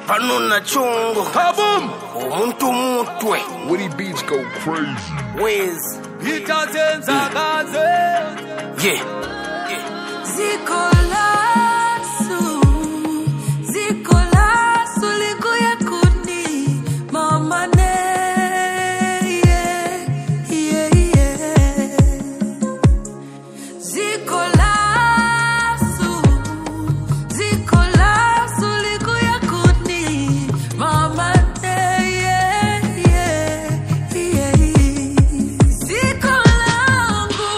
pano na chongo Kaboom! umuntu mutwe Woody Beats go crazy. wezi Itazenza kaze. yeah Ziko lasu, ziko lasu liku ya kuni, mama ne, yeah, yeah, yeah. Ziko lasu, ziko lasu liku ya kuni, mama ne, yeah, yeah, yeah, yeah. Ziko langu,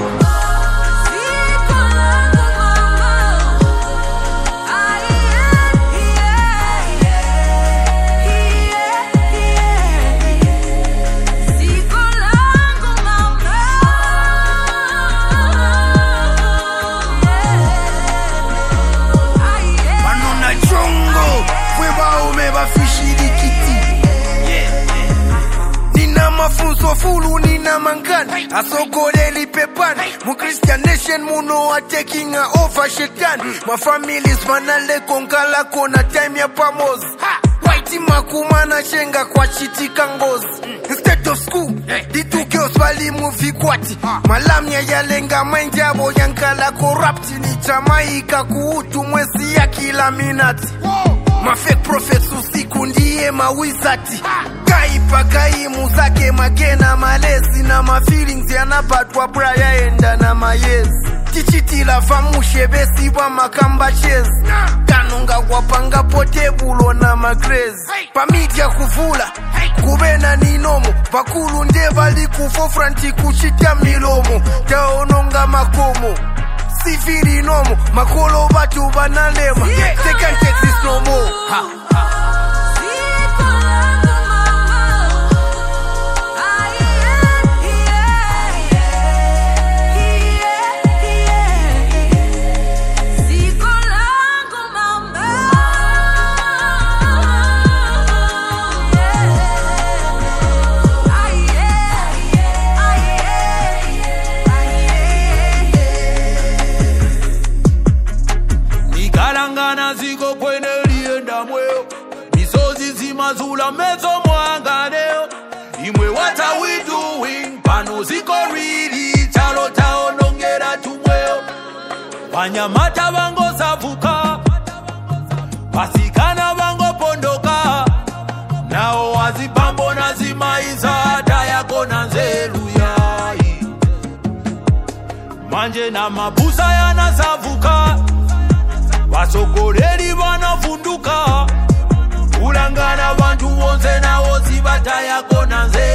ziko langu mama, ah, yeah, yeah, yeah, yeah, yeah. Ziko langu mama, ah, yeah. pano na chongo fwe baume bafishirikiti nina mafunzo fulu nina mangani asogoleli pepani mu christian nation muno wa taking a over shetani mafamilis manaleko nkalako na time ya pamozi waiti makumana shenga kwa chitika ngozi instead of school ditukeos balimu vikwati malamya yalenga mwenjabo yankala corrupt ni jamaika kuutu mwezi ya kila minati mafake prophets usiku ndiye mawizati kaipa kaimu zake magena malezi na mafeelings yanapatwa bra yaenda na mayezi tichitila vamushe besibwa makamba chezi kanunga kwapanga potebulo na magrezi pamidya kuvula kuve na ninomo vakulu nde vali kufofranti kuchita milomo taononga makomo sifiri nomo makolo vatu vanalema they can't take this no more ha. Ziko langu mama, ah, yeah, yeah, yeah, yeah. Ziko langu mama, yeah, ah, yeah, ah, yeah, ah, yeah. Nikalangana ziko kwene lienda mweo. Misozi zimazula mezo mwanganeo. Imwe what are we doing? Pano ziko rili chalo taonongera tumweo. Wanyamata vangosavuka. Vasikana vangopondoka. Nao wazipambo na zimaiza hata yako na nzeru yai. Manje na mabusa yanasavuka. vasogoleri vanavhunduka kulangana vantu vonse navo zivata yako na nzee